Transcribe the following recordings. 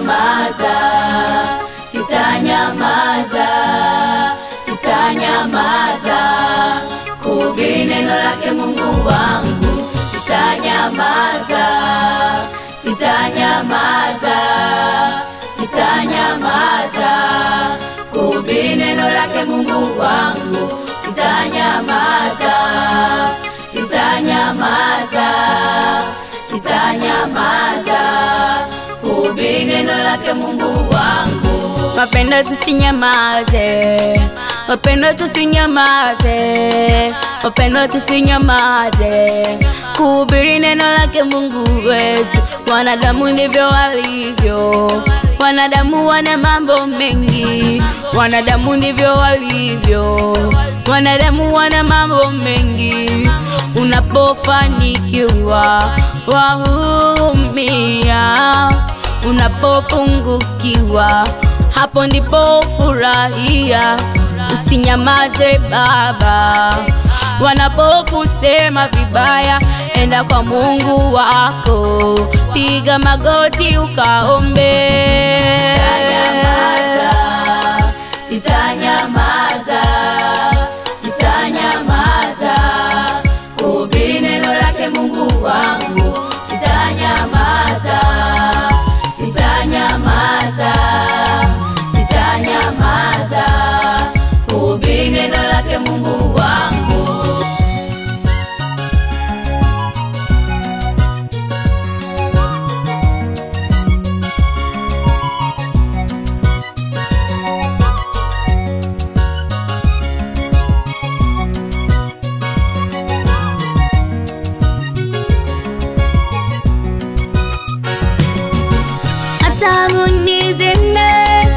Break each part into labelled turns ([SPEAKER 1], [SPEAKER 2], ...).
[SPEAKER 1] sitanyamaza, sitanyamaza, sitanyamaza kuhubiri neno lake Mungu wangu, sitanyamaza, sitanyamaza, sitanyamaza kuhubiri neno lake Mungu wangu, sitanyamaza, sitanyamaza, sitanyamaza kuhubiri neno lake Mungu wangu.
[SPEAKER 2] Wapendwa tusinyamaze, wapendwa tusinyamaze, wapendwa tusinyamaze kuhubiri neno lake Mungu wetu. Wanadamu ndivyo walivyo, wanadamu wana mambo mengi, wanadamu ndivyo walivyo, wanadamu wana mambo mengi. Unapofanikiwa wahurumia, unapopungukiwa hapo ndipo furahia. Usinyamaze Baba, wanapokusema vibaya, enda kwa Mungu wako, piga magoti ukaombe.
[SPEAKER 1] Sitanyamaza, sitanyamaza kuhubiri neno lake Mungu wangu, sitanyamaza, sitanyamaza, sitanyamaza kuhubiri neno lake Mungu wangu.
[SPEAKER 2] hata munizime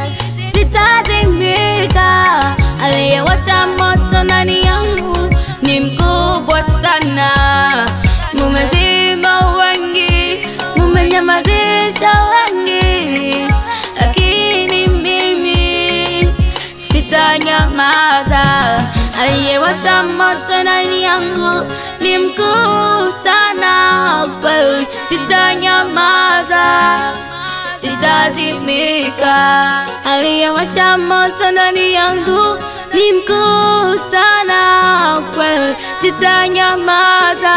[SPEAKER 2] sitazimika. Aliyewasha moto ndani yangu ni mkubwa sana. Mumezima wengi, mumenyamazisha wengi, lakini mimi sitanyamaza. Aliyewasha moto ndani yangu ni mkuu sana, kweli sitanyamaza sitazimika. Aliyewasha moto ndani yangu ni mkuu sana, kweli sitanyamaza,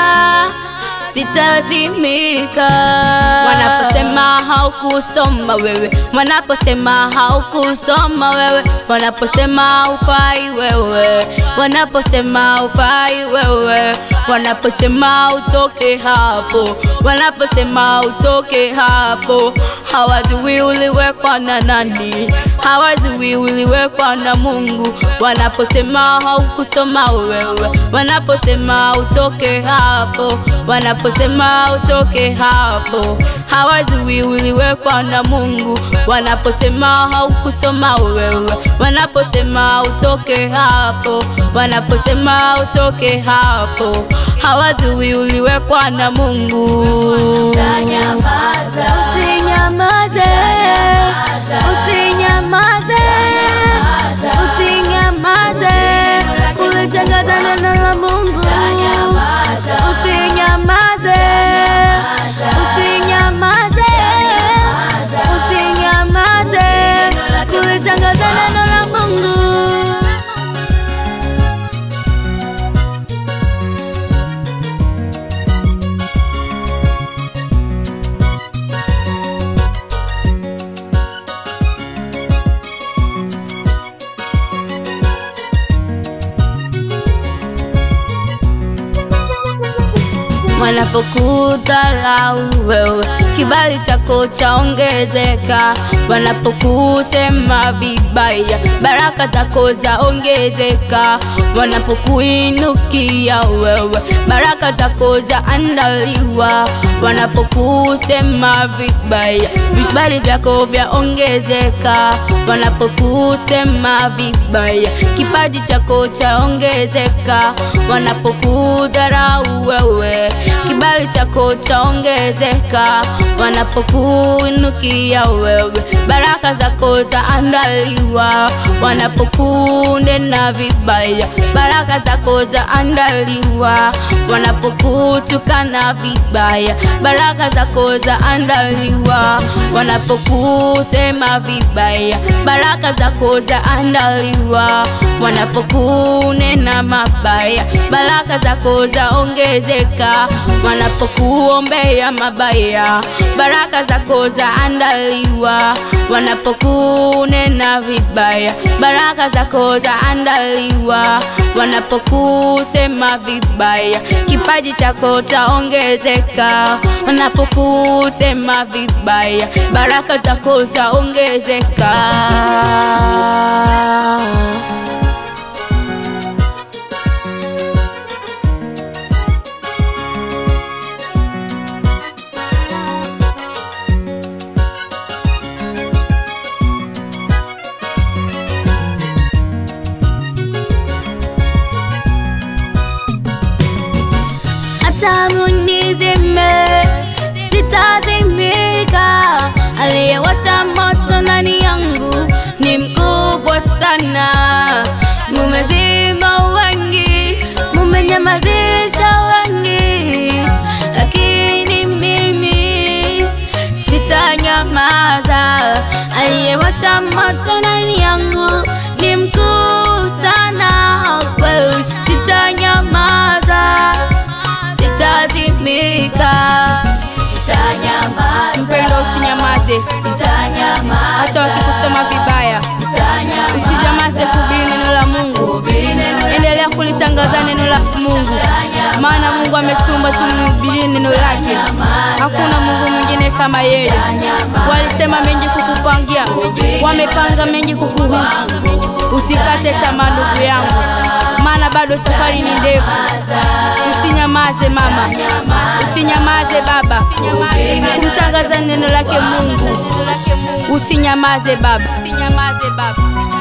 [SPEAKER 2] sitazimika. Wanaposema haukusoma wewe, wanaposema haukusoma wewe, wanaposema ufai wewe, wanaposema ufai wewe, wanaposema utoke hapo, wanaposema utoke hapo, hawajui uliwekwa na nani, hawajui uliwekwa na Mungu. Wanaposema haukusoma wewe, wanaposema utoke hapo, wanaposema utoke hapo, hawajui uliwekwa na Mungu. Wanaposema haukusoma wewe, wanaposema utoke hapo, wanaposema utoke hapo, hawajui uliwekwa na Mungu.
[SPEAKER 1] Sitanyamaza,
[SPEAKER 2] Usinyamaze, usinyamaze, usinyamaze, kulitangaza neno la Mungu. Usinyamaze, usinyamaze, usinyamaze, kulitangaza neno la Mungu. Wanapokudharau wewe, kibali chako chaongezeka. Wanapokusema vibaya, baraka zako zaongezeka. Wanapokuinukia wewe, baraka zako zaandaliwa. Wanapokusema vibaya, vibali vyako vyaongezeka. Wanapokusema vibaya, kipaji chako chaongezeka. Wanapokudharau wewe, kibali chako chaongezeka. wanapokuinukia wewe, baraka zako zaandaliwa. Wanapokunena vibaya, baraka zako zaandaliwa. Wanapokutukana vibaya, baraka zako zaandaliwa. Wanapokusema vibaya, baraka zako zaandaliwa. Wanapokunena mabaya, baraka zako zaongezeka. Wanapokuombea mabaya, baraka zako zaandaliwa. Wanapokunena vibaya, baraka zako zaandaliwa. Wanapokusema vibaya, kipaji chako chaongezeka. Wanapokusema vibaya, baraka zako zaongezeka. hata munizime sitazimika. Aliyewasha moto ndani yangu ni mkubwa sana. Mumezima wengi, mumenyamazisha wengi, lakini mimi sitanyamaza. Aliyewasha moto ndani yangu ni mkuu sana, kweli sitanyamaza sitazimika.
[SPEAKER 1] Sitanyamaza,
[SPEAKER 2] Mpendo, usinyamaze
[SPEAKER 1] sitanyamaza,
[SPEAKER 2] hata wakikusema vibaya,
[SPEAKER 1] sitanyamaza,
[SPEAKER 2] usinyamaze kuhubiri neno la Mungu.
[SPEAKER 1] hubiri neno
[SPEAKER 2] Endelea kulitangaza neno la Mungu, maana Mungu ametumba tumhubirie neno lake. Hakuna Mungu mwingine kama yeye. Walisema mengi kukupangia, wamepanga mengi kukuhusu. Usikate tamaa ndugu yangu, maana bado safari ni ndefu. Usinyamaze mama, usinyamaze baba, kumtangaza neno lake Mungu. Usinyamaze baba, usinyamaze baba.